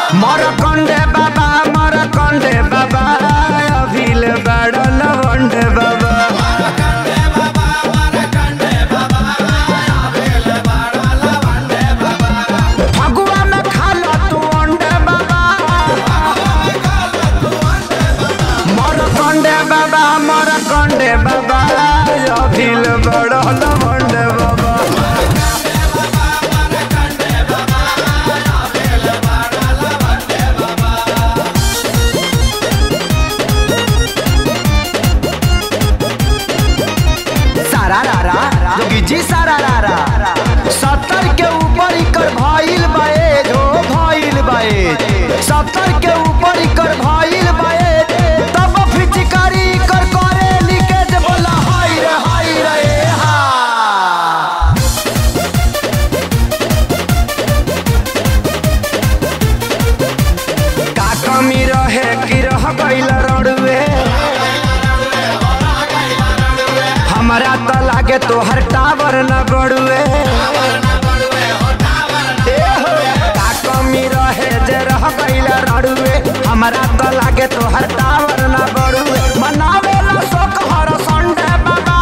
मरकंडे बाबा मरकंडे बाबा अभिल बड़ लवंडे बाबा फगुआ में खाला तू अंडे बाबा मरकंडे बाबा मरकंडे बाबा अभिल बड़ लवंडे बाबा सारा रारा जोगी जी सारा रारा सत्तर के ऊपर इकर भइल बाए जो भइल बाए सत्तर के ऊपर इकर भइल बाए तब फिचकारी इकर करे लीकेज बोला हाय रे हाय रे हा का कमी रहे कि रह गइल रड़ुए हमरा त लागे तोहर टावर न बड़ुए ए हो, का कमी रहे जे रह गइल रड़ुए हमरा त लागे तोहर टावर न बड़ुए मनावे ला शोक हर संडे बाबा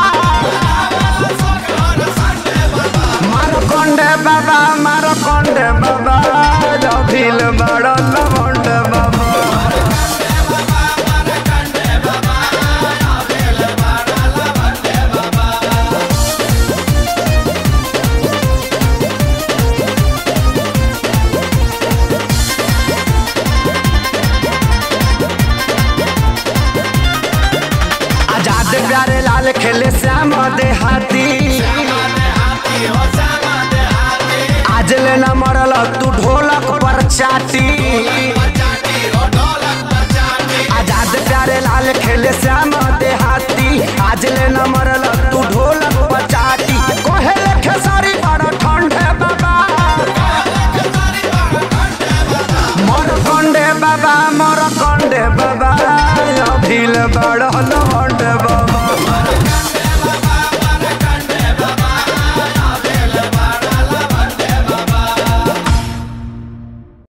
मारो कंडे बाबा मारो कंडे बाबा जभिल बड़ लवंड बाबा आजाद प्यारे लाल खेले श्याम देहाती